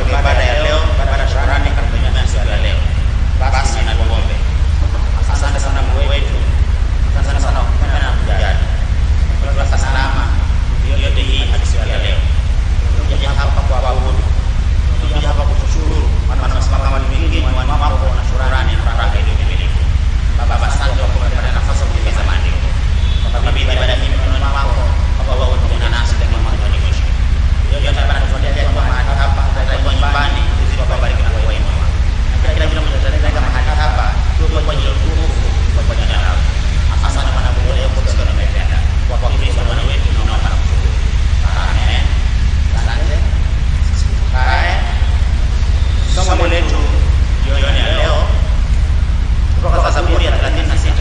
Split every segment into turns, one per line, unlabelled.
katika ibada ya leo, ibada ya shukrani katika siku ya leo. Basi na tuombe. Asante sana Mungu wetu, asante sana kwa kupenda na kujali. Kwa salama yote hii hadi siku ya leo. Kuja hapa kwa kuabudu, kuja hapa kukushukuru, maana unasema kama ni mingi ni watu wako na shukrani na furaha ile timilifu. Baba, asante kwa kupata nafasi ya kueleza maandiko. Kwa bibi ibada hii mikononi mwako, Baba wewe pamoja nasi daima mwanzo hadi mwisho. Yote Baba natufuatilia kwa mahali hapa, hata kwa nyumbani, uzidi kubariki na kuwainua. Na kila kila mmoja atatenda mahali hapa, tuwe kwa ajili ya utukufu kwa jina lako. Asante Bwana Mungu leo kwa sababu umetenda. Kwa Kristo Bwana wetu tunaomba na kushukuru. Amen. Asante. Haya. Somo letu jioni ya leo kutoka Zaburi ya 36.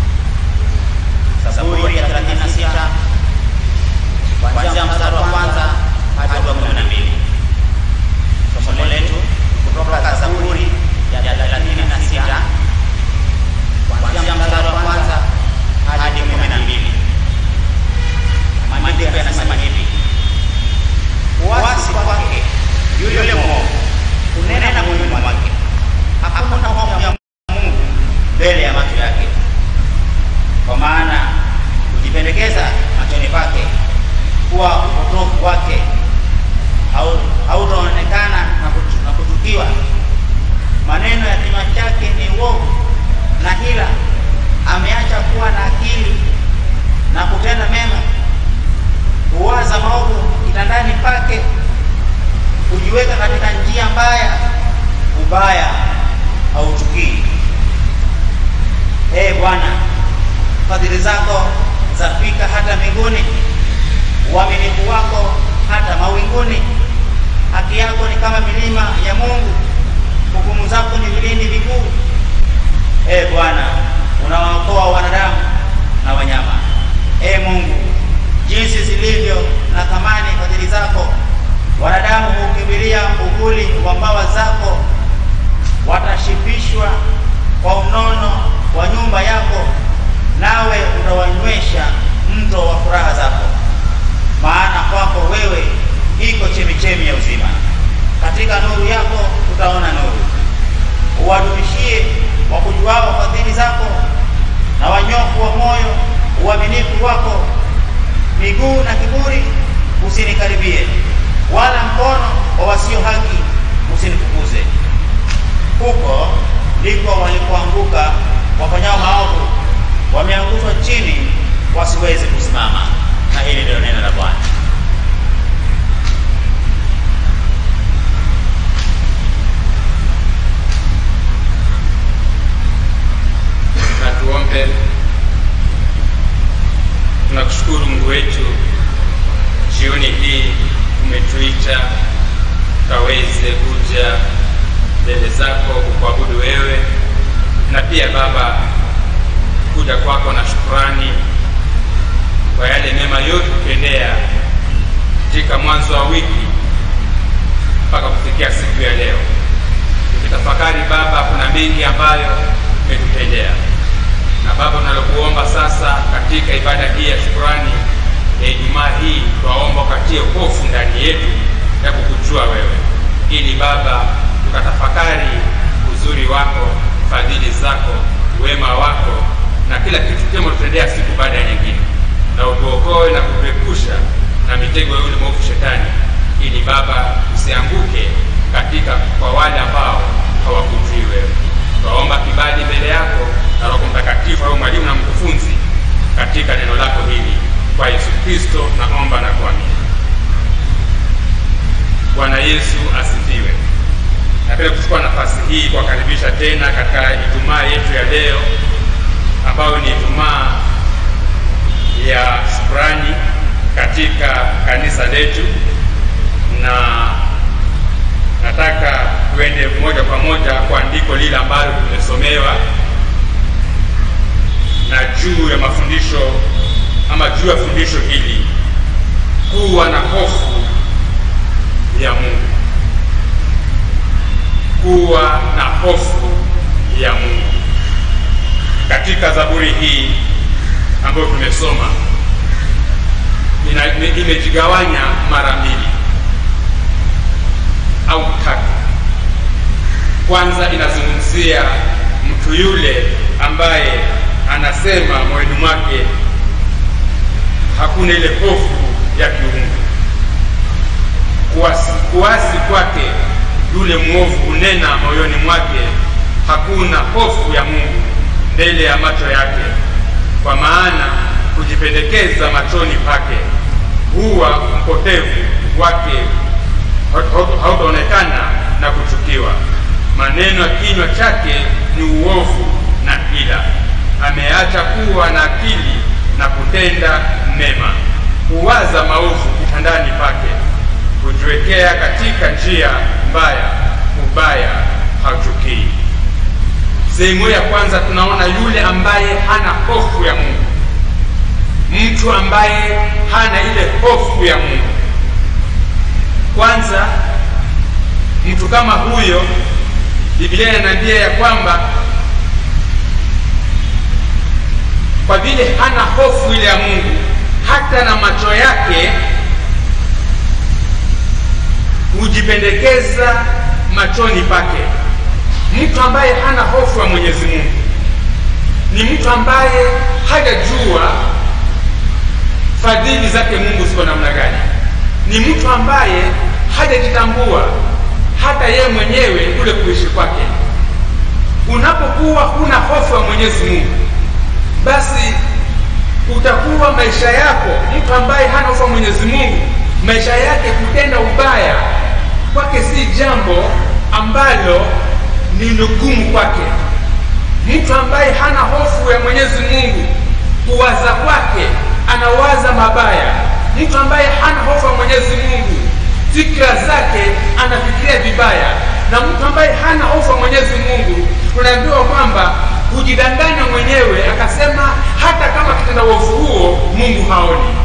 Zaburi ya 36 kuanzia mstari wa kwanza hadi wa 12. Somo letu kutoka Zaburi ya 36 kuanzia mstari wa kwanza hadi 12. Maandiko yanasema hivi: Uasi kwake yule mwovu unena moyoni mwake, hakuna hofu ya Mungu mbele ya macho yake. Kwa maana kujipendekeza machoni pake kuwa upotofu wake hautaonekana na kuchu- na kuchukiwa. Maneno ya kinywa chake ni uovu na hila, ameacha kuwa na akili na kutenda mema. Huwaza maovu kitandani pake, kujiweka katika njia mbaya, ubaya hauchukii. Ee Bwana, fadhili zako zafika hata mbinguni, uaminifu wako hata mawinguni. Haki yako ni kama milima ya Mungu, hukumu zako ni vilindi vikuu. Ee Bwana, unawaokoa wanadamu na wanyama. Ee Mungu, jinsi zilivyo na thamani fadhili zako! Wanadamu hukimbilia uvuli wa mbawa zako, watashibishwa kwa unono wa nyumba yako, nawe utawanywesha mto wa furaha zako. Maana kwako wewe iko chemichemi ya uzima, katika nuru yako utaona nuru. Uwadumishie wakujuao fadhili zako, na wanyofu wa moyo uaminifu wako. Miguu na kiburi usinikaribie, wala mkono wa wasio haki usinifukuze. Huko ndiko walipoanguka wafanyao maovu, wameangushwa chini wasiweze kusimama. Na hili ndilo neno la Bwana.
na tuombe. Tunakushukuru Mungu wetu, jioni hii umetuita tukaweze kuja mbele zako kukuabudu wewe, na pia Baba kuja kwako na shukrani kwa yale mema yote kutendea katika mwanzo wa wiki mpaka kufikia siku ya leo. Tukitafakari Baba, kuna mengi ambayo umetutendea, na Baba, tunalokuomba sasa katika ibada hii ya shukrani ya Ijumaa hii, twaomba ukatie hofu ndani yetu ya kukujua wewe, ili Baba tukatafakari uzuri wako, fadhili zako, wema wako na kila kitu chema tutendea siku baada ya nyingine, na utuokoe na kutuepusha na mitego ya yule mwovu Shetani, ili Baba usianguke katika kwa wale ambao hawakujui wewe. Twaomba kibali mbele yako na Roho Mtakatifu au mwalimu na mkufunzi katika neno lako hili, kwa Yesu Kristo naomba na kuamini. Bwana Yesu asifiwe. Napenda kuchukua nafasi hii kuwakaribisha tena katika Ijumaa yetu ya leo ambayo ni Ijumaa ya shukrani katika kanisa letu, na nataka tuende moja kwa moja kwa andiko lile ambalo tumesomewa na juu ya mafundisho ama juu ya fundisho hili, kuwa na hofu ya Mungu, kuwa na hofu ya Mungu katika Zaburi hii ambayo tumesoma ina- ime- imejigawanya mara mbili au tatu. Kwanza inazungumzia mtu yule ambaye anasema moyoni mwake hakuna ile hofu ya kiungu. Kuasi, kuasi kwake yule mwovu kunena moyoni mwake hakuna hofu ya Mungu mbele ya macho yake, kwa maana kujipendekeza machoni pake huwa mpotevu wake hautaonekana na kuchukiwa. Maneno ya kinywa chake ni uovu na hila. Ameacha kuwa na akili na kutenda mema, huwaza maovu kitandani pake, hujiwekea katika njia mbaya, ubaya hauchukii. Sehemu ya kwanza tunaona yule ambaye hana hofu ya Mungu, mtu ambaye hana ile hofu ya Mungu. Kwanza, mtu kama huyo, Biblia inaniambia ya kwamba kwa vile hana hofu ile ya Mungu, hata na macho yake hujipendekeza machoni pake. Mtu ambaye hana hofu ya Mwenyezi Mungu ni mtu ambaye hajajua fadhili zake Mungu ziko namna gani. Ni mtu ambaye hajajitambua hata yeye mwenyewe kule kuishi kwake. Unapokuwa huna hofu ya Mwenyezi Mungu, basi utakuwa maisha yako, mtu ambaye hana hofu ya Mwenyezi Mungu, maisha yake kutenda ubaya kwake si jambo ambalo ni lugumu kwake. Mtu ambaye hana hofu ya Mwenyezi Mungu, kuwaza kwake anawaza mabaya. Mtu ambaye hana hofu ya Mwenyezi Mungu, fikra zake anafikiria vibaya. Na mtu ambaye hana hofu ya Mwenyezi Mungu, tunaambiwa kwamba hujidanganya mwenyewe, akasema hata kama kitenda uovu huo Mungu haoni.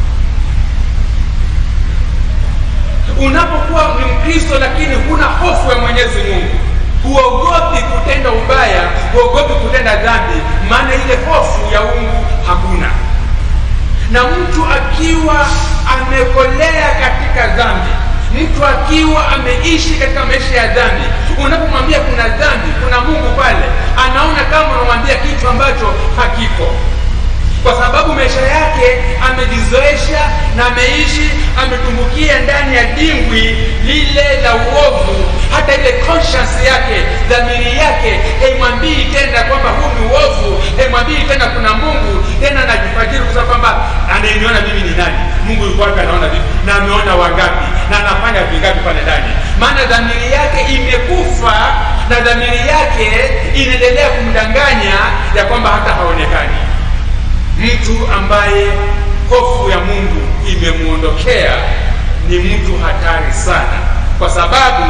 Unapokuwa ni Mkristo lakini huna hofu ya Mwenyezi Mungu, huogopi kutenda ubaya, huogopi kutenda dhambi, maana ile hofu ya Mungu hakuna. Na mtu akiwa amekolea katika dhambi, mtu akiwa ameishi katika maisha ya dhambi, unapomwambia kuna dhambi, kuna Mungu pale, anaona kama unamwambia kitu ambacho hakipo kwa sababu maisha yake amejizoesha na ameishi ametumbukia ndani ya dimbwi lile la uovu. Hata ile conscience yake, dhamiri yake haimwambii tena kwamba huu ni uovu, haimwambii tena kuna Mungu. Tena anajifajiri kusema kwamba anayeniona mimi ni nani? Mungu yuko wapi? Anaona vipi? Na ameona wangapi? Na anafanya vingapi pale ndani? Maana dhamiri yake imekufa na dhamiri yake inaendelea kumdanganya ya kwamba hata haonekani mtu ambaye hofu ya Mungu imemwondokea ni mtu hatari sana, kwa sababu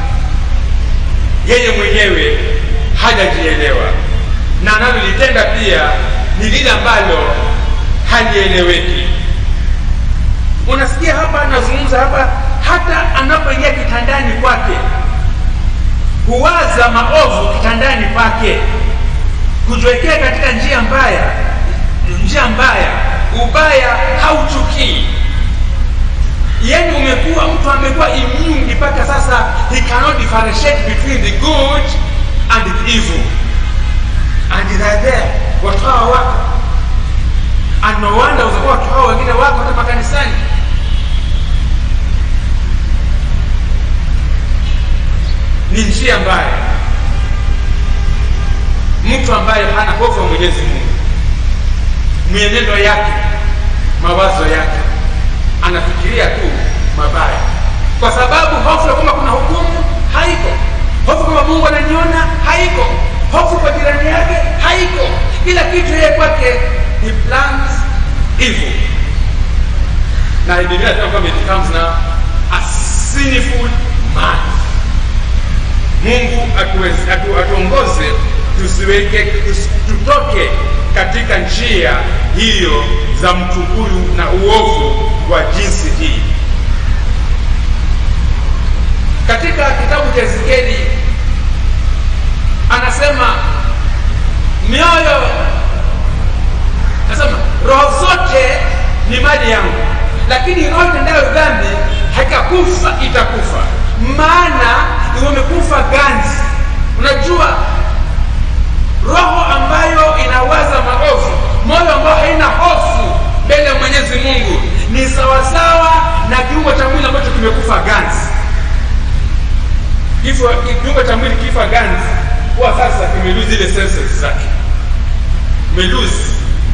yeye mwenyewe hajajielewa na analolitenda pia ni lile ambalo halieleweki. Unasikia hapa, anazungumza hapa, hata anapoingia kitandani kwake huwaza maovu kitandani kwake, kujiwekea katika njia mbaya njia mbaya, ubaya hauchukii. Yani umekuwa mtu amekuwa immune mpaka sasa, he cannot differentiate between the good and the evil, and they are there. Watu hawa wako and no wonder utakuwa watu hawa wengine wako hata makanisani. Ni njia mbaya, mtu ambaye hana hofu ya Mwenyezi Mungu mienendo yake, mawazo yake, anafikiria tu mabaya, kwa sababu hofu ya kwamba kuna hukumu haiko, hofu kwamba Mungu ananiona haiko, hofu kwa jirani yake haiko. Kila kitu yeye kwake he plans evil, na Biblia inasema kwamba it becomes now a sinful man. Mungu atuweze, atu, atuongoze tusiweke tutoke katika njia hiyo za mtu huyu na uovu wa jinsi hii. Katika kitabu cha Ezekieli anasema mioyo, anasema roho zote ni mali yangu, lakini roho itendayo dhambi haikakufa itakufa.
maana wamekufa ganzi unajua roho ambayo inawaza maovu moyo ambao haina hofu mbele ya mwenyezi mungu ni sawasawa na kiungo cha mwili ambacho kimekufa ganzi kifo kiungo cha mwili kifa ganzi huwa sasa kimeluzi ile senses zake meluzi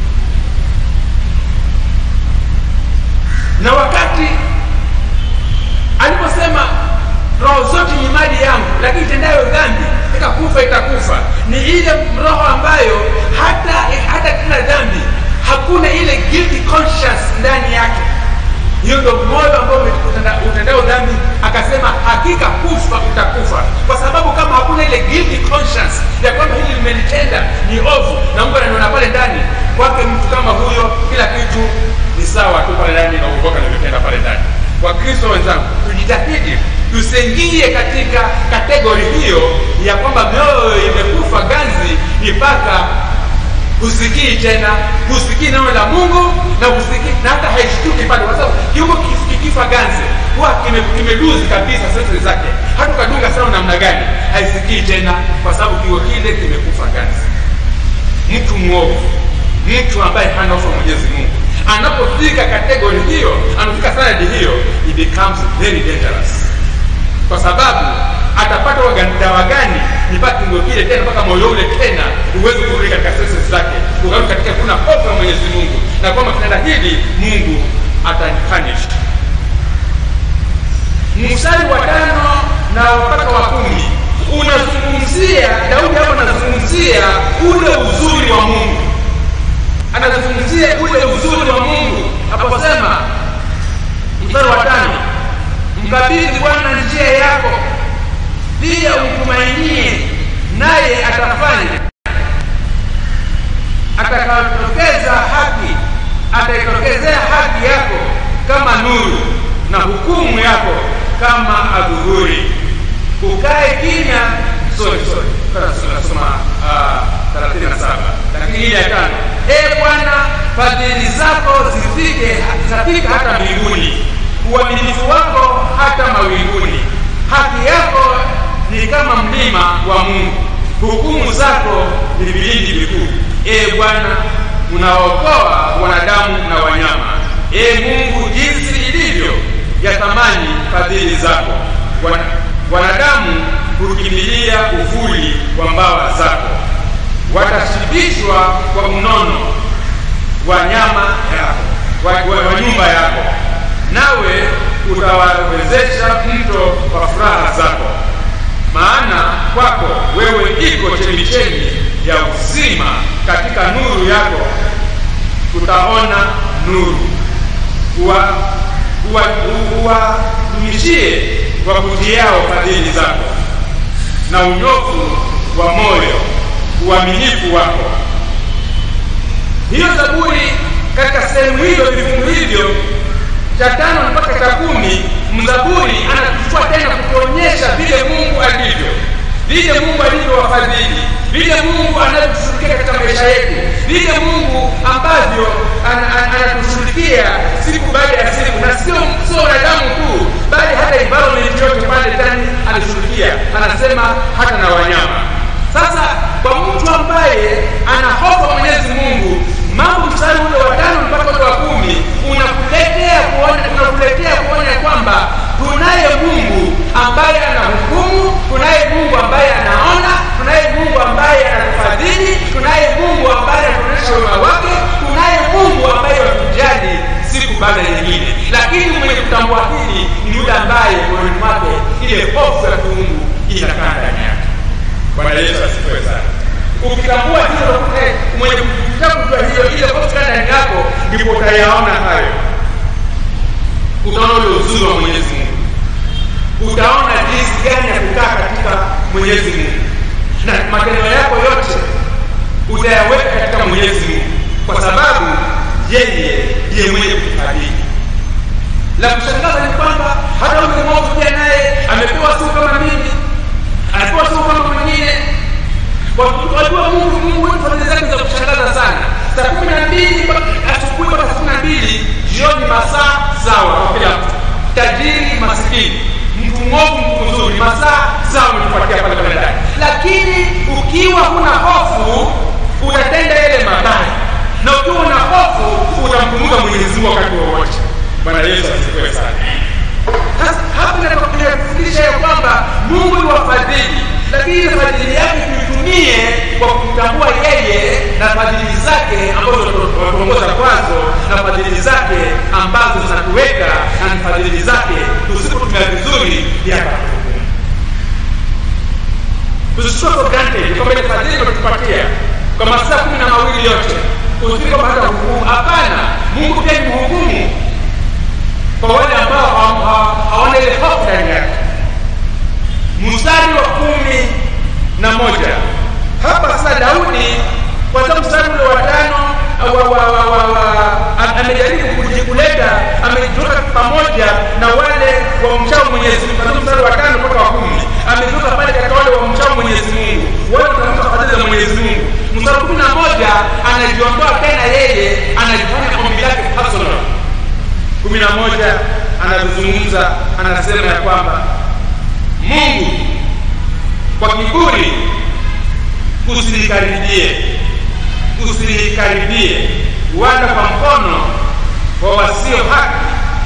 na wakati aliposema roho zote ni mali yangu lakini itendayo dhambi ikakufa itakufa ni ile roho ambayo hata hata kila dhambi hakuna ile guilty conscience ndani yake hiyo ndio moyo ambao utenda- utendao dhambi akasema hakika kufa utakufa kwa sababu kama hakuna ile guilty conscience ya kwamba hili limenitenda ni ovu na mungu ananiona pale ndani kwake mtu kama huyo kila kitu ni sawa tu pale ndani na uokoka nilivyotenda pale ndani wakristo wenzangu tujitahidi tusiingie katika kategori hiyo ya kwamba mioyo imekufa ganzi mpaka husikii tena husikii neno la mungu na husikii na hata haishtuki pale kwa sababu kiungo kif- kikifa ganzi huwa kime- kimeluzi kabisa sensi zake hata ukadunga sana namna gani haisikii tena kwa sababu kiungo kile kimekufa ganzi mtu mwovu mtu ambaye hana hofu ya mwenyezi mungu anapofika kategori hiyo anafika sanadi hiyo it becomes very dangerous kwa sababu atapata waga- dawa gani mpaka kiungo kile tena mpaka moyo ule tena uweze kurudi katika senses zake ukarudi katika kuna hofu ya mwenyezi mungu na kwamba kitenda hili mungu atanipunish mstari wa tano na mpaka wa kumi unazungumzia daudi hapo anazungumzia ule uzuri wa mungu anazungumzia ule uzuri wa mungu aposema mstari wa tano mkabidhi bwana njia yako pia umtumainie naye atafanya atakayotokeza haki ataitokezea haki yako kama nuru na hukumu yako kama adhuhuri ukae kimya sorry sorry tunasoma uh, 37 lakini ile ya tano e bwana fadhili zako zifike zafika hata mbinguni uaminifu wako hata mawinguni haki yako ni kama mlima wa mungu hukumu zako ni vilindi vikuu e bwana unaokoa wanadamu na wanyama e mungu jinsi ilivyo ya thamani fadhili zako Wana, wanadamu hukimbilia uvuli wa mbawa zako watashibishwa kwa mnono wa nyama yako wa, wa, wa nyumba yako nawe utawawezesha mto wa furaha zako maana kwako wewe iko chemichemi ya uzima katika nuru yako tutaona nuru uwadumishie wa, wakutiao fadhili zako na unyofu wa moyo uaminifu wako hiyo zaburi katika sehemu hizo vifungu hivyo cha tano mpaka cha kumi mzaburi anatuchukua tena kutuonyesha vile mungu alivyo vile mungu alivyowafadhili vile mungu anavyotushughulikia katika maisha yetu vile mungu ambavyo anatushughulikia siku baada ya siku na sio sio wanadamu tu bali hata environment yote pale ndani anashughulikia anasema hata na wanyama sasa kwa mtu ambaye ana hofu ya mwenyezi mungu mambo mstari ule wa tano mpaka ule wa kumi unakuletea kuona unakuletea kuona kwamba tunaye mungu ambaye anahukumu tunaye mungu ambaye anaona tunaye mungu ambaye anatufadhili tunaye mungu ambaye anatuonyesha wema wake tunaye mungu ambaye watujali siku baada ya nyingine lakini mwenye kutambua hili ni yule ambaye moyoni mwake ile hofu ya kiungu inakaa ndani yake bwana yesu asifiwe sana ukitambua hilo mwenye kutaka kujua hiyo ile hofu ndani yako ndipo utayaona hayo utaona ule uzuri wa mwenyezi mungu utaona jinsi gani ya kukaa katika mwenyezi mungu na matendo yako yote utayaweka katika mwenyezi mungu kwa sababu yeye ndiye mwenye kufadhili la kushangaza ni kwamba hata ule mwovu pia naye amepewa siku kama mimi anapewa siku kama mwingine wajua mungu mungu wetu fadhili zake za kushangaza sana saa kumi na mbili asubuhi mpaka saa kumi na mbili jioni masaa sawa kwa kila mtu tajiri masikini mtu mwovu mtu ni masaa sawa umetupatia pale pale ndani lakini ukiwa huna hofu utatenda yale mabaya na ukiwa una hofu utamkumbuka mwenyezi mungu wakati wowote bwana yesu asifiwe sana sasa hapa inatufundisha ya kwamba mungu ni wafadhili lakini ile fadhili yake tuitumie kwa kumtambua yeye na fadhili zake ambazo tuongoza kwazo na fadhili zake ambazo zinatuweka na ni fadhili zake tusipotumia vizuri yakatuhukumu tusichukue for granted kwamba ile fadhili imetupatia kwa masaa kumi na mawili yote usifike kwamba hata hukumu hapana mungu pia ni mhukumu kwa wale ambao hawa- hawa- hawana ile hofu ndani yake mstari wa kumi na moja hapa sasa daudi kwanza mstari ule wa tano wa, wa, wa, wa, wa, am- amejaribu kuji- kuleta amejiweka pamoja na wale wamchao mwenyezi mungu kwanza mstari wa tano mpaka wa kumi amejiweka pale katika wale wamchao mwenyezi mungu wale watafuta fadhili za mwenyezi mungu mstari wa kumi na moja anajiondoa tena yeye anajifanya ombi lake personal kumi na moja anazungumza anasema ya kwamba mungu kwa kiburi usinikaribie usinikaribie wala kwa mkono wa wasio haki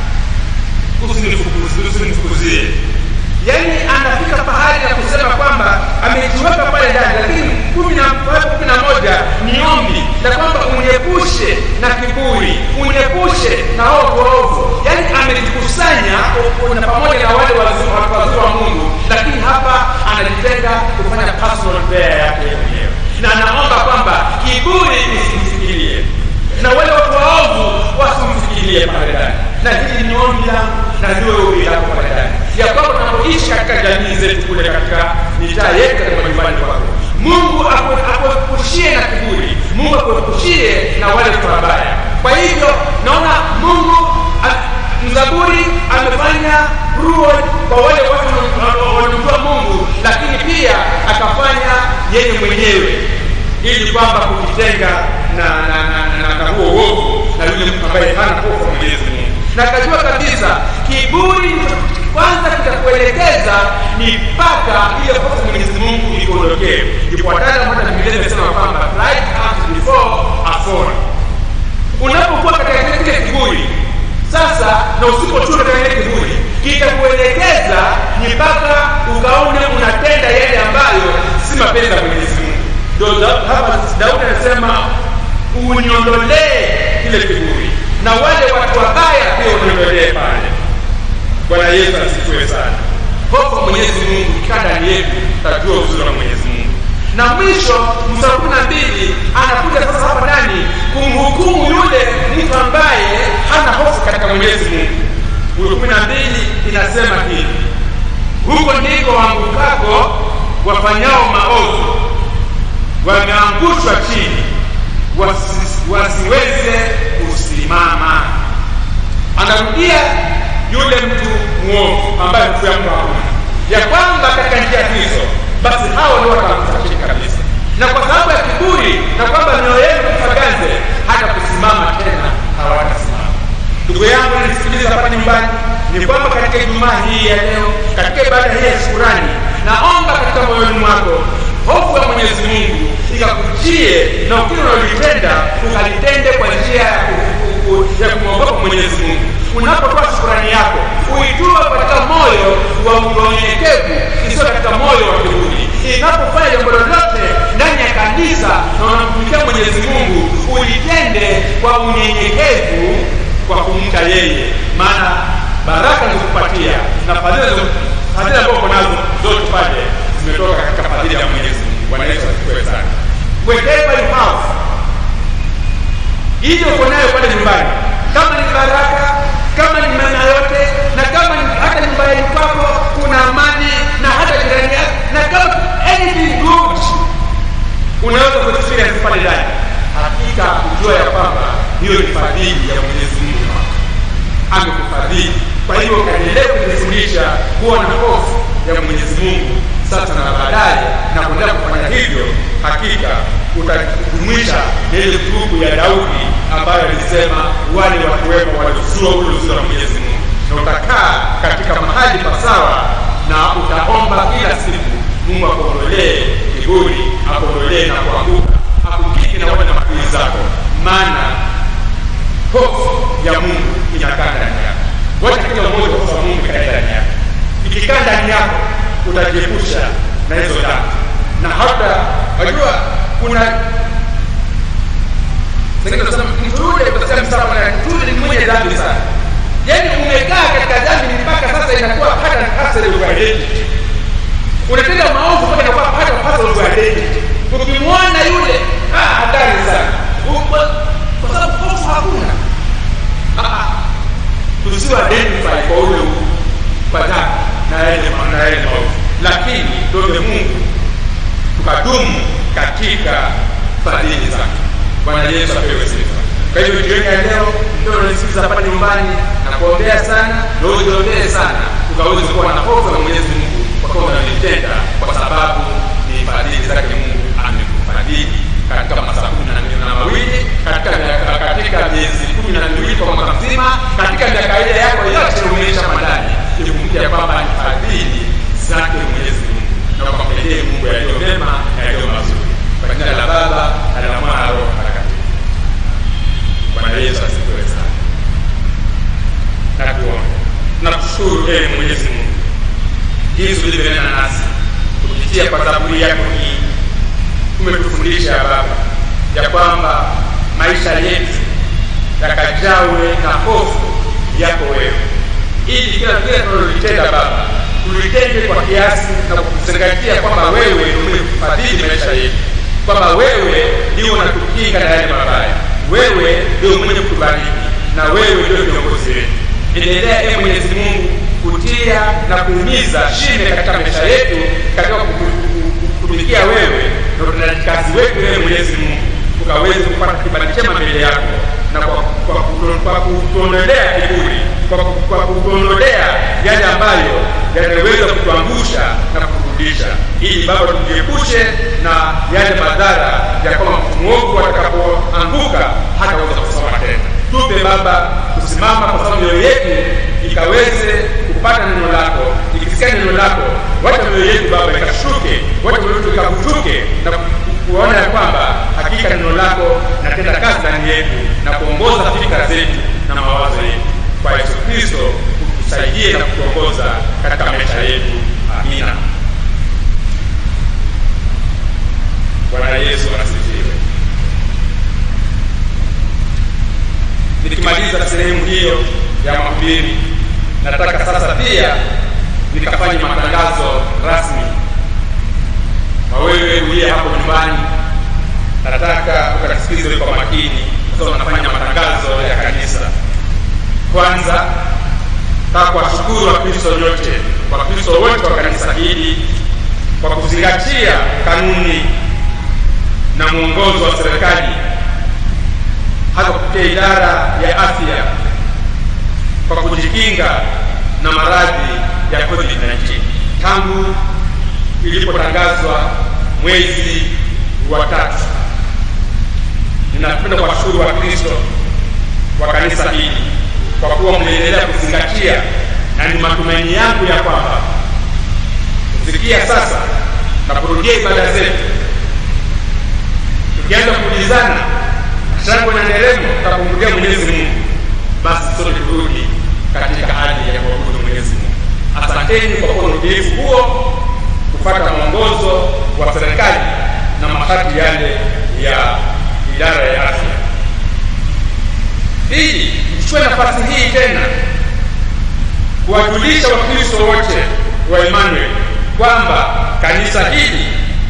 usinifukuzie usinifukuzie yaani anafika pahali ya kusema kwamba amejiweka pale ndani lakini kumi na kumi na moja ni ombi la kwamba uniepushe na kiburi uniepushe na ovu ovu yaani amejikusanya u- na pamoja na wale wazuri watu wazuri wa mungu lakini hapa anajitenga kufanya personal prayer yake mwenyewe na anaomba kwamba kiburi isimfikirie na wale watu waovu wasimfikirie pale ndani na hili ni ombi langu na liwe ombi lako pale ndani ya kwamba tunapoishi katika jamii zetu kule katika mitaa yetu katika majumbani kwako mungu aku- akuepushie na kiburi mungu akuepushie na wale watu wabaya kwa hivyo naona mungu a- mzaburi amefanya rule kwa wale watu wanaomjua mungu lakini pia akafanya yeye mwenyewe ili kwamba kujitenga na na na, na, na huo uovu na yule mtu ambaye hana hofu ya Mwenyezi Mungu. Na akajua kabisa kiburi kwanza kitakuelekeza ni mpaka ile hofu ya Mwenyezi Mungu ikuondokee. Ndipo wataalamu hata Biblia inasema kwamba pride comes before a fall. Unapokuwa katika kile kiburi sasa na usipochua katika ile kiburi kitakuelekeza ni mpaka ukaone unatenda yale ambayo si mapenzi ya Mwenyezi Mungu. Ndio da- hapa Daudi anasema uniondolee kile kiburi, na wale watu wabaya pia uniondolee pale. Bwana Yesu asifiwe sana. Hofu ya Mwenyezi Mungu ikikaa ndani yetu, tajua uzuri wa Mwenyezi Mungu. Na mwisho mstari kumi na mbili anakuja sasa hapa ndani kumhukumu yule mtu ambaye hana hofu katika Mwenyezi Mungu. Huyo kumi na mbili inasema hivi, huko ndiko waangukako wafanyao maovu wameangushwa chini wasi, wasiweze kusimama. Anarudia yule mtu mwovu ambaye hofu ya Mungu hakuna, ya kwamba katika njia hizo basi hao ndio wataanguka chini kabisa, na kwa sababu ya kiburi na kwamba mioyo yenu kufaganze, hata kusimama tena hawatasimama. Ndugu yangu nisikiliza hapa nyumbani, ni kwamba katika Ijumaa hii ya leo, katika ibada hii ya shukurani, naomba katika moyoni mwako hofu ya Mwenyezi Mungu ikakujie na ukili unalolitenda ukalitende kwa njia ya ku- ku- ku- ya kumwogopa Mwenyezi Mungu. Unapotoa shukurani yako uitoe katika moyo wa unyenyekevu, isiyo katika moyo wa kiburi. Inapofanya jambo lolote ndani ya kanisa na unamtumikia Mwenyezi Mungu, ulitende kwa unyenyekevu, kwa kumcha yeye, maana baraka alizokupatia na fadhila alizo- fadhila ambazo uko nazo zote pale zimetoka katika fadhila ya Mwenyezi Mungu. Bwana Yesu asifiwe sana. Whatever you have ile uko nayo pale nyumbani, kama ni baraka, kama ni mema yote, na kama ni hata nyumbani kwako kuna amani, na hata jirani yako, na kama anything good unaweza kuexperience pale ndani, hakika kujua ya kwamba hiyo ni fadhili ya Mwenyezi Mungu kwako amekufadhili. Kwa hivyo ukaendelea kujifundisha kuwa na hofu ya Mwenyezi Mungu sasa na baadaye, na kuendelea kufanya hivyo, hakika utajumuisha na ile grupu ya Daudi ambayo alisema wale watu wema waliozua ule uzuri wa Mwenyezi Mungu, na utakaa katika mahali pasawa na utaomba kila siku mungu akuondolee kiburi akuondolee na kuanguka akukingi na wale na maadui zako maana hofu ya mungu inakaa ndani yako wacha kila mmoja hofu ya mungu ikae ndani yako ikikaa ndani yako utajiepusha na hizo dhambi na hata wajua kuna Sengine tunasema mtu yule utasema msamaha na mtu yule ni mwenye dhambi sana. Yaani umekaa katika dhambi mpaka sasa inakuwa hata hasa ile identity. Unatenda maovu mpaka inakuwa hata hasa ile identity. Ukimwona yule ah hatari sana. Uko- Kwa sababu hofu hakuna. Ah ah. Tusiwe identify kwa ule u- kwa dhambi na yale ma- na yale maovu. Lakini tuombe Mungu tukadumu katika fadhili zake. Bwana Yesu apewe sifa. Kwa hivyo jioni ya leo, ndio unanisikiza pale nyumbani na kuombea sana na ujiombee sana, ukaweze kuwa na hofu ya Mwenyezi Mungu kwa kuwa unalitenda, kwa sababu ni fadhili zake Mungu amekufadhili katika masaa kumi na mbili na mawili katika miaka- katika miezi kumi na miwili kwa mwaka mzima, katika miaka ile yako yote umeisha mandani, ikumbuke ya kwamba ni fadhili zake Mwenyezi Mungu, na ukampendee Mungu yaliyo mema na yaliyo mazuri. Kwa jina la Baba na la Mwana na Roho Mtakatifu. Bwana Yesu asifiwe sana. Na tuombe. Tunakushukuru ee Mwenyezi Mungu jinsi ulivyonena nasi kupitia kwa zaburi yako hii, umetufundisha Baba ya kwamba maisha yetu yakajawe na hofu yako wewe, ili kila kile tunalolitenda Baba tulitende kwa kiasi na kuzingatia kwamba wewe ndio umefadhili maisha yetu, kwamba wewe ndio unatukinga na yale mabaya, wewe ndio mwenye kutubariki na wewe ndio kiongozi wetu. Endelea ee Mwenyezi Mungu kutia na kuhimiza shime katika maisha yetu katika kutumikia wewe na utendaji kazi wetu ee Mwenyezi Mungu ukaweze kupata kibali chema mbele yako na kwa, kwa, kutu- kwa kutuondolea kiburi kwa, ku- kwa kutuondolea yale ambayo yanaweza kutuangusha na kuturudisha ili baba tujiepushe na yale madhara ya kwamba mtu mwovu atakapoanguka hataweza kusoma tena tupe baba kusimama kwa sababu mioyo yetu ikaweze kupata neno lako ikisikia neno lako wacha mioyo yetu baba ikashuke wacha mioyo yetu ikavutuke na ku- kuona ya kwamba hakika neno lako natenda kazi ndani yetu na kuongoza fikra zetu na mawazo yetu kwa yesu kristo utusaidie na kutuongoza katika maisha yetu amina bwana yesu asifiwe nikimaliza sehemu hiyo ya mahubiri nataka sasa pia nikafanye matangazo rasmi kwa wewe uliye hapo nyumbani nataka ukasikize kwa makini kwa sababu nafanya matangazo ya kanisa kwanza nataka kuwashukuru wakristo nyote wakristo wote wa kanisa hili kwa kuzingatia kanuni na mwongozo wa serikali hasa kupitia idara ya afya kwa kujikinga na maradhi ya covid-19 tangu ilipotangazwa mwezi wa tatu ninapenda kuwashukuru wakristo wa kanisa hili kwa kuwa mnaendelea kuzingatia na ni matumaini yangu ya kwamba kufikia sasa na kurudia ibada zetu tukianza kuulizana shangwe na nderemo tutakumrudia mwenyezi mungu basi sote turudi katika hali ya kuabudu mwenyezi mungu asanteni kwa kuwa utiifu huo kupata mwongozo wa serikali na masharti yale ya idara ya afya pili nichukue nafasi hii tena kuwajulisha wakristo wote wa emmanuel kwamba kanisa hili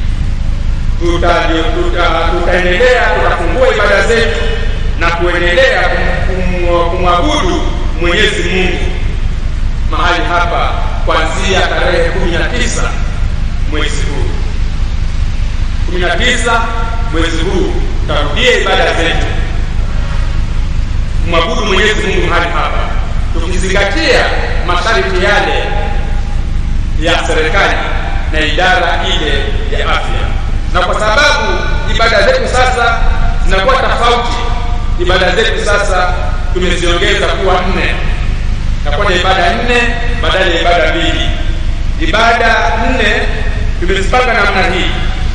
tuta- tuta- tutaendelea tutafungua ibada zetu na kuendelea kum- kum- kumwabudu mwenyezi mungu mahali hapa kuanzia tarehe kumi na tisa mwezi huu kumi na tisa mwezi huu tutarudia ibada zetu kumwabudu mwenyezi mungu mahali hapa tukizingatia masharti yale ya serikali na idara ile ya afya na kwa sababu ibada zetu sasa zinakuwa tofauti ibada zetu sasa tumeziongeza kuwa nne takuwa na ibada nne badala ya ibada mbili ibada nne tumezipanga namna hii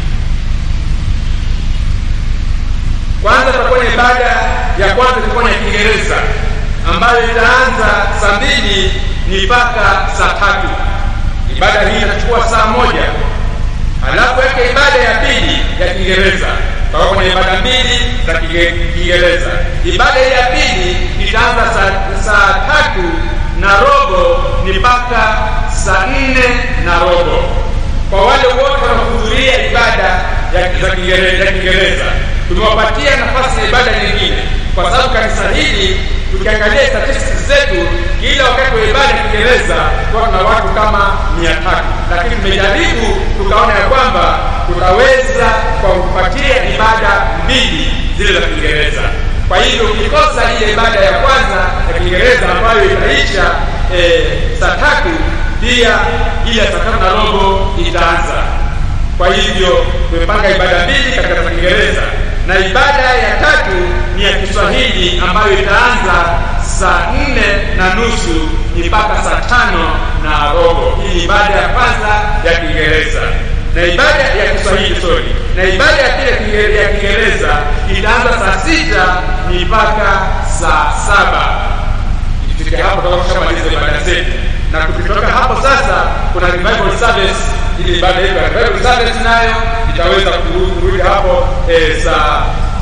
kwanza tutakuwa na ibada ya kwanza itakuwa na kiingereza ambayo itaanza saa mbili ni mpaka saa tatu ibada hii itachukua saa moja halafu yake ibada ya pili ya kiingereza tutakuwa kwenye ibada mbili za Kiinge- kiingereza ibada hii ya pili itaanza saa, saa tatu na robo ni mpaka saa nne na robo kwa wale wote wanaohudhuria ibada ya za Kiingere- ya kiingereza tumewapatia nafasi ya ibada nyingine kwa sababu kanisa hili tukiangalia statistics zetu kila wakati wa ibada ya kiingereza huwa tuna watu kama mia tatu lakini tumejaribu tukaona ya kwamba tutaweza kwa kupatia ibada mbili zile za kiingereza kwa hivyo ukikosa ile ibada ya kwanza ya kiingereza ambayo itaisha eh, saa tatu pia ile ya saa tatu na robo itaanza kwa hivyo tumepanga ibada mbili katika za kiingereza na ibada ya tatu ni ya kiswahili ambayo itaanza saa nne na nusu mpaka saa tano na robo hii ni ibada ya kwanza ya kiingereza na ibada ya kiswahili sorry na ibada ya pili ya Kiinge- ya kiingereza itaanza saa sita mpaka saa saba ikifika hapo tutakuwa tushamaliza ibada zetu na tukitoka hapo sasa kuna revival service ili ibada yetu ya revival service nayo itaweza kurudi kurudi hapo eh, saa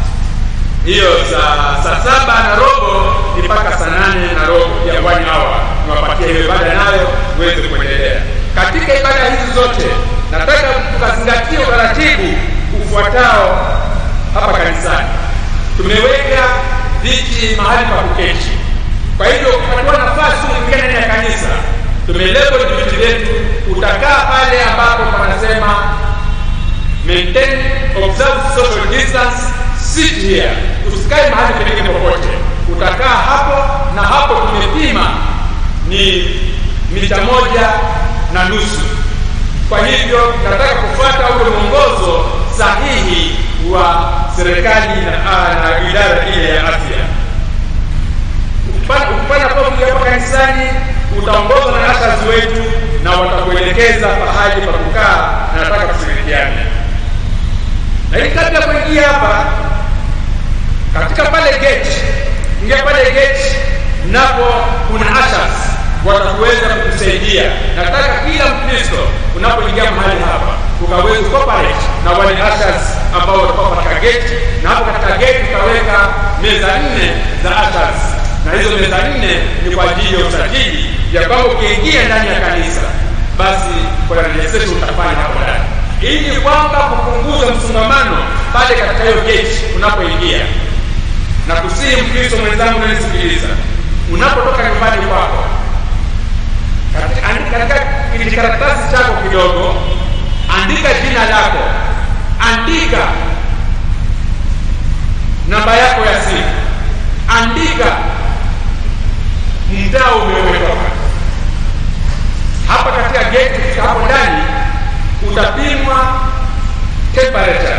hiyo saa saa saba na robo ni mpaka saa nane na robo ya one hour niwapatia hiyo ibada nayo uweze kuendelea katika ibada hizi zote nataka tukazingatia utaratibu ufuatao hapa kanisani tumeweka viti mahali pa kuketi kwa hivyo ukipatiwa nafasi kuingia ndani ya kanisa tumelebo viti vyetu utakaa pale ambapo panasema maintain observe social distance sit here usikae mahali pengine popote utakaa hapo na hapo tumepima ni mita moja na nusu kwa hivyo nataka kufuata ule mwongozo sahihi wa serikali na, ah, na idara ile ya afya Ukipanda- ukipanda pofu hapa kanisani utaongozwa na ashazi wetu na watakuelekeza pahali pa kukaa na nataka tushirikiane lakini kabla ya kuingia hapa katika pale gate ingia pale gate napo kuna ushers watakuweza kukusaidia nataka kila mkristo unapoingia mahali hapa ukaweza cooperate na wale ushers ambao watakuwa katika gate na hapo katika gate utaweka meza nne za ushers na hizo meza nne ni kwa ajili ya usajili ya kwamba ukiingia ndani ya kanisa basi kuna registration utafanya hapo ndani ili kwamba kupunguza msongamano pale katika hiyo gate unapoingia na kusihi mkristo mwenzangu unanisikiliza unapotoka nyumbani kwako katika- andika- katika kijikaratasi chako kidogo andika jina lako andika namba yako ya simu andika mtaa umetoka hapa katika gate ukifika hapo ndani utapimwa temperature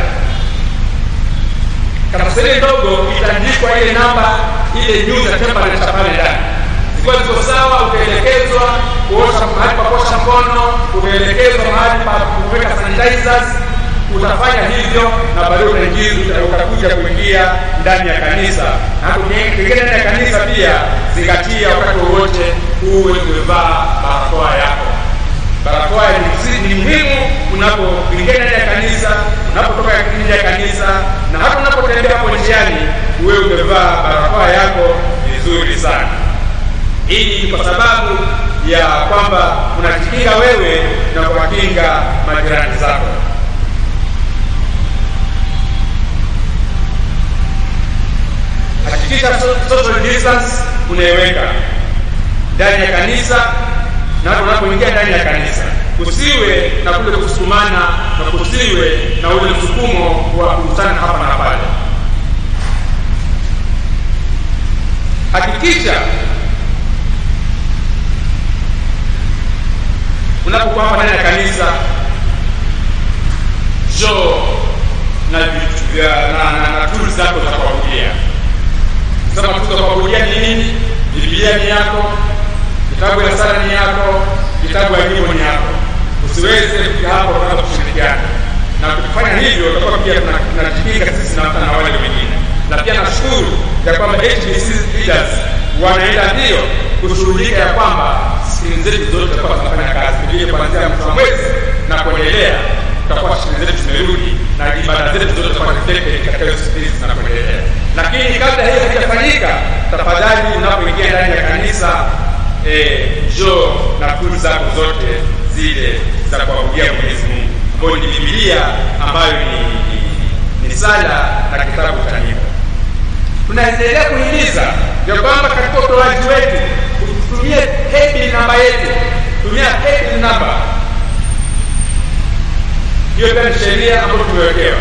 karatasi ndogo itaandikwa ile namba ile news ya temperature pale ndani zikiwa ziko sawa utaelekezwa kuosha mahali pa kuosha mkono utaelekezwa mahali pa kuweka sanitizers utafanya hivyo na baadaye utaingiza utakuja kuingia ndani ya kanisa na hapo kuingia ndani ya kanisa pia zingatia wakati wowote uwe umevaa barakoa yako barakoa ni msi- ni muhimu unapoingia ndani ya kanisa unapotoka nje ya kanisa na hata unapotembea hapo njiani uwe umevaa barakoa yako vizuri sana hii ni kwa sababu ya kwamba unajikinga wewe na kuwakinga majirani zako hakikisha so- social distance unaiweka ndani ya kanisa na hata unapoingia ndani ya kanisa kusiwe na kule kusukumana na kusiwe na ule msukumo wa kukutana hapa na pale hakikisha unapokuwa hapa ndani ya kanisa njoo na vitu vya na, na, na tools zako za kuabudia sema tu za kuabudia ni nini biblia ni yako kitabu ya sala ni yako kitabu ya nyimbo ni yako tusiweze kufika hapo tunaanza kushirikiana na tukifanya hivyo tutakuwa pia tuna- tunajipinga sisi na na wale wengine na pia nashukuru ya kwamba HBC leaders wanaenda mbio kushughulika ya kwamba skimu zetu zote tutakuwa tunafanya kazi vile kuanzia mwisho wa mwezi na kuendelea tutakuwa shughuli zetu zimerudi na ibada zetu zote zitakuwa reflected katika hizo skills na kuendelea lakini kabla hiyo haijafanyika tafadhali unapoingia ndani ya kanisa eh, njoo na tuli zako zote zile za kuabudia Mwenyezi Mungu ambayo ni Biblia ambayo ni, ni, ni sala na kitabu cha nyimbo. Tunaendelea kuhimiza ya kwamba katika utoaji wetu tutumie paybill namba yetu, tumia paybill namba hiyo pia ni sheria ambayo tumewekewa.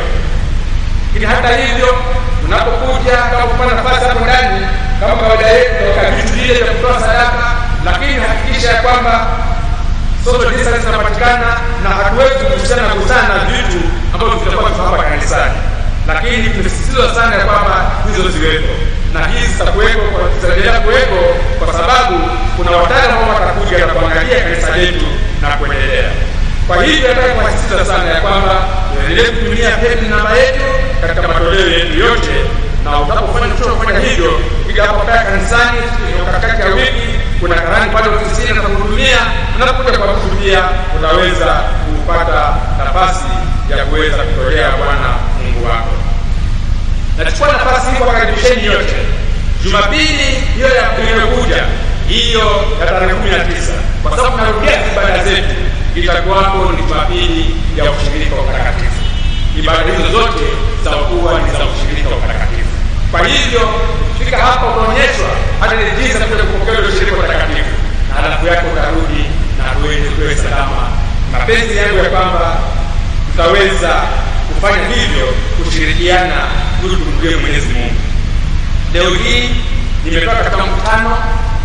Lakini hata hivyo, unapokuja kama kupata nafasi hapo ndani, kama kawaida yetu, tutaweka vitu vile vya kutoa sadaka, lakini hakikisha ya kwamba social distance inapatikana na hatuwezi kuhusiana na kusana na vitu ambavyo vitakuwa viko hapa kanisani, lakini tumesisitiza sana ya kwamba hizo ziwepo na hizi zitakuwepo, kwa- zitaendelea kuwepo kwa sababu kuna wataalamu ambao watakuja na kuangalia kanisa letu na kuendelea. Kwa hivyo nataka kuwasisitiza sana ya kwamba tuendelee kutumia paybill namba yetu katika matoleo yetu yote, na utapofanya kufanya hivyo, piga hapo pale kanisani katikati ya wiki, kuna karani pale ofisini na kuhudumia. Unapokuja kwa kuhudumia, utaweza kupata nafasi ya kuweza kutolea Bwana Mungu wako. Nachukua nafasi hii kuwakaribisheni yote Jumapili hiyo ya inayokuja hiyo ya tarehe kumi na tisa kwa sababu tunarudia ibada zetu, itakuwapo ni Jumapili ya ushirika wa utakatifu. Ibada hizo zote zitakuwa ni za ushirika wa utakatifu. Kwa hivyo ukifika hapa utaonyeshwa hata ni jinsi ya kuja kupokea ule ushirika wa utakatifu, na halafu yake utarudi na tuende tuwe salama. Mapenzi yangu ya kwamba tutaweza kufanya hivyo kushirikiana ili tumrudie Mwenyezi Mungu. Leo hii nimetoka katika mkutano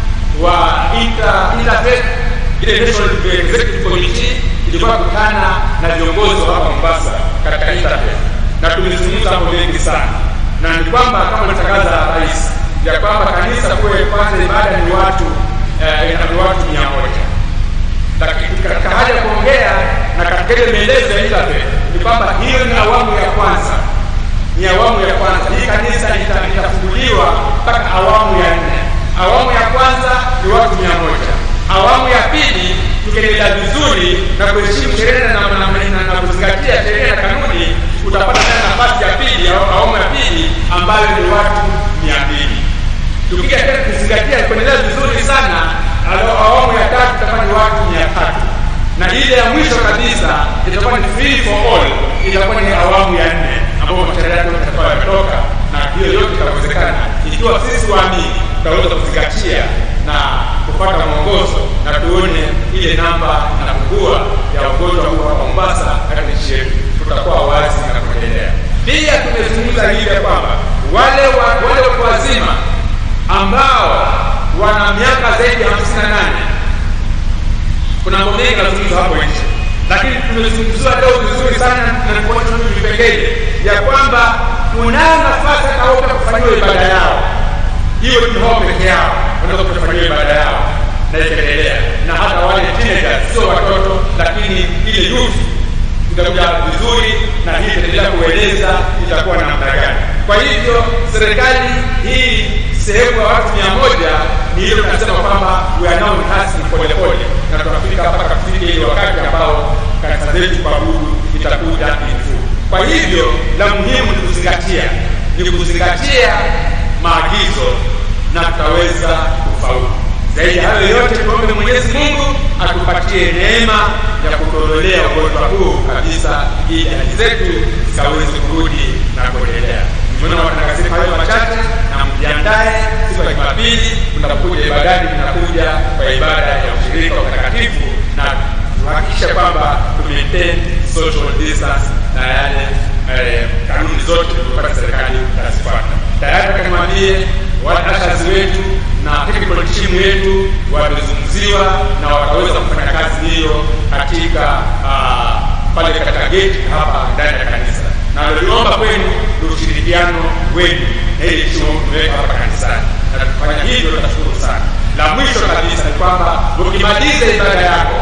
wa inter interfaith ile national executive committee ilikuwa kukutana na viongozi wa hapa Mombasa katika interfaith na tumezungumza mambo mengi sana, na ni kwamba kama alitangaza rais ya kwamba kanisa kuwe kwanza ibada ni watu eh, ina- ni watu mia moja lakini katika hali ya kuongea na katika ile maelezo ya interfaith ni kwamba hiyo ni awamu ya kwanza ni awamu ya kwanza. Hii kanisa ita- itafunguliwa mpaka awamu ya nne. Awamu ya kwanza ni watu mia moja. Awamu ya pili tukiendelea vizuri na kuheshimu sheria na, na, na, na, na kuzingatia sheria na kanuni, utapata tena nafasi ya pili, au- awamu ya pili ambayo ni watu mia mbili. Tukija tena kuzingatia kuendelea vizuri sana, alo- awamu ya tatu itakuwa ni watu mia tatu na ile ya mwisho kabisa itakuwa ni free for all, itakuwa ni awamu ya nne ambapo mashauri yake yote yatakuwa yametoka, na hiyo yote itawezekana ikiwa sisi waamini tutaweza kuzingatia na kupata mwongozo na tuone ile namba inapungua ya ugonjwa huu hapa Mombasa katika nchi yetu, tutakuwa wazi na kuendelea. Pia tumezungumza hivi ya kwamba wale wa, wale watu wazima ambao wana miaka zaidi ya hamsini na nane kuna mambo mengi yanazungumzwa hapo nje, lakini tumezungumziwa leo vizuri sana na kuonyesha hivi vipengele ya kwamba kunayo nafasi hata wao pia kufanyiwa ibada yao, hiyo ni wao peke yao wanaweza kufanyiwa ibada yao na ikaendelea, na hata wale teenagers, sio watoto, lakini ile youth itakuja vizuri na hii itaendelea kueleza itakuwa namna gani. Kwa hivyo serikali hii sehemu ya watu mia moja ni hiyo tunasema kwamba we are now rehearsing pole pole, na tunafika mpaka kufika ile wakati ambao kanisa zetu kuabudu itakuja in full. Kwa hivyo la muhimu ni kuzingatia, ni kuzingatia maagizo na tutaweza kufaulu. Zaidi ya hayo yote, tuombe Mwenyezi Mungu atupatie neema ya kutondolea ugonjwa huu kabisa, ili hali zetu zikaweze kurudi na kuendelea. Nimeona watangazia hayo machache, na mjiandae siku ya Jumapili tunapokuja ibadani, tunakuja kwa ibada ya ushirika wa utakatifu na tuhakikishe kwamba tu maintain social distance na yale eh, kanuni zote tulizopata serikali tazifuata. Tayari akamwambie waashazi wetu na technical team yetu wamezungumziwa na wataweza kufanya kazi hiyo katika ah, pale katika gate hapa ndani ya kanisa, na naliomba kwenu ni ushirikiano wenu na ile chuo tumeweka hapa kanisani, na tukifanya hivyo tutashukuru sana. La mwisho kabisa ni kwamba ukimaliza ibada yako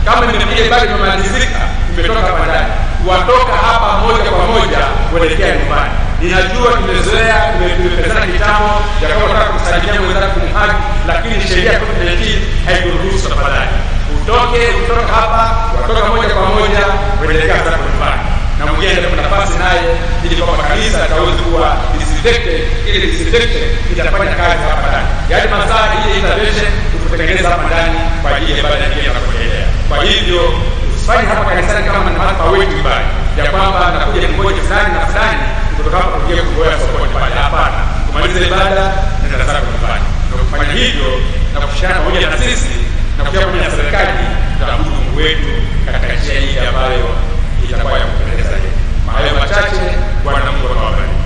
kama imekuja ibada imemalizika imetoka hapa ndani watoka hapa moja kwa moja kuelekea nyumbani ninajua tumezoea tume- tumepezana kitambo ya kama unataka kumsalimia mwenzako kumhagi lakini sheria ya covid 19 haikuruhusu tafadhali utoke kutoka hapa watoka moja kwa moja kuelekea zako nyumbani na mwingine ndio nafasi naye ili kwamba kanisa itaweza kuwa disinfected ili disinfected itafanya kazi hapa ndani yaani masaa ile intervention kututengeneza hapa ndani kwa ajili ya ibada nyingine na kuendelea kwa hivyo usifanye hapa kanisani kama ni mahali pa wetu ibada ya kwamba nakuja mmoja fulani na fulani kutoka hapa kuingia kugoea sokoni pale hapana kumaliza ibada nenda zako nyumbani na kufanya hivyo na kushirikiana pamoja na sisi na kushirikiana pamoja na serikali tutaabudu Mungu wetu katika njia hii ambayo itakuwa ya kupendeza yeye. Hayo machache, Bwana Mungu awabariki.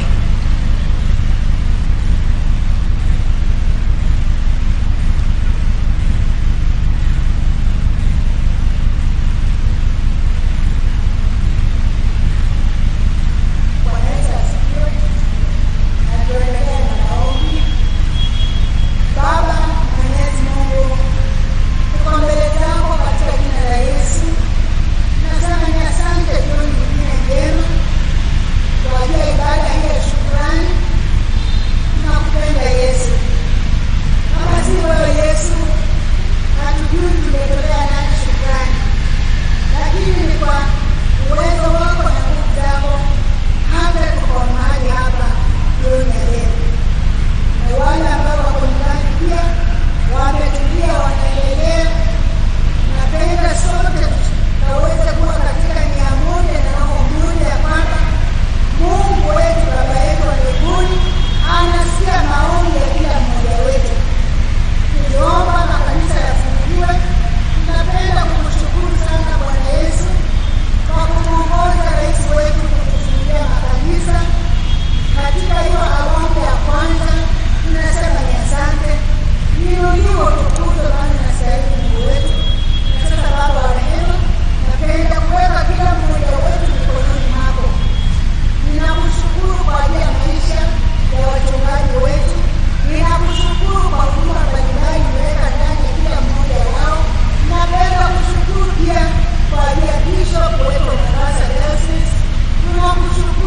Bwana Yesu asifiwe. Na tuendelee na maombi. Baba Mwenyezi Mungu, tuko mbele zako katika jina la Yesu. Nasema ni asante jioni nyingine njema kwa ajili ya ibada hii ya shukrani. Tunakupenda Yesu. Kama si wewe Yesu, hatujui tumetolea nani shukrani, lakini ni kwa uwezo wako na nguvu zako hata tuko mahali hapa jioni ya leo, na wale ambao wako nyumbani pia wametulia, wanaendelea. Napenda sote tukaweze kuwa katika nia moja na roho moja, ya kwamba Mungu wetu, Baba yetu wa mbinguni, anasikia maombi ya kila mmoja wetu. Tuliomba makanisa yafunguliwe. Tunapenda kumshukuru sana Bwana Yesu kwa kumwongoza rais wetu kutufungulia makanisa katika hiyo awamu ya kwanza. Tunasema ni asante, niuliwe utukuzwe, maana nastahili Mungu wetu. Na sasa Baba wa rehema, napenda kuweka kila mmoja wetu mikononi mwako. Ninakushukuru kwa ajili ya maisha ya wachungaji wetu. Ninakushukuru kwa huduma mbalimbali umeweka ndani ya kila mmoja wao. Napenda kushukuru pia kwa ajili ya bishop wetu wa Mombasa Diocese. Tunakushukuru